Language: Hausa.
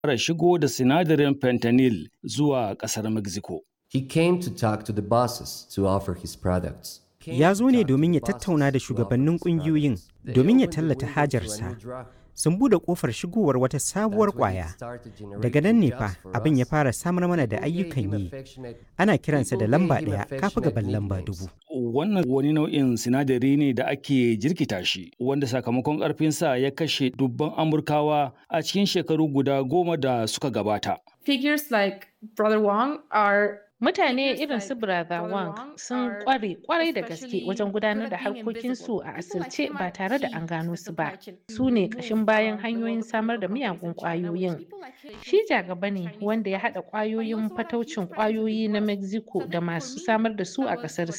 fara shigo da sinadarin fentanyl zuwa ƙasar Mexico. He came to talk to the bosses to offer his products. Ya zo ne domin ya tattauna da shugabannin ƙungiyoyin domin ya tallata hajarsa. Sun buɗe ƙofar shigowar wata sabuwar ƙwaya. Daga nan ne fa abin ya fara samar mana da ayyukan yi. Ana kiransa da lamba ɗaya kafa gaban lamba dubu. Wannan wani nau'in sinadari ne da ake jirkita shi, wanda sakamakon ƙarfinsa ya kashe dubban Amurkawa a cikin shekaru guda goma da suka gabata. Figures like Brother Wong are Mutane irin su Brother Wang sun kware kwarai da gaske wajen gudanar da harkokinsu a asirce ba tare da an gano su ba. Su ne ƙashin bayan hanyoyin samar da miyagun ƙwayoyin. Shi jagaba ne wanda ya haɗa ƙwayoyin fataucin ƙwayoyi na Mexico da masu samar da su a ƙasarsa.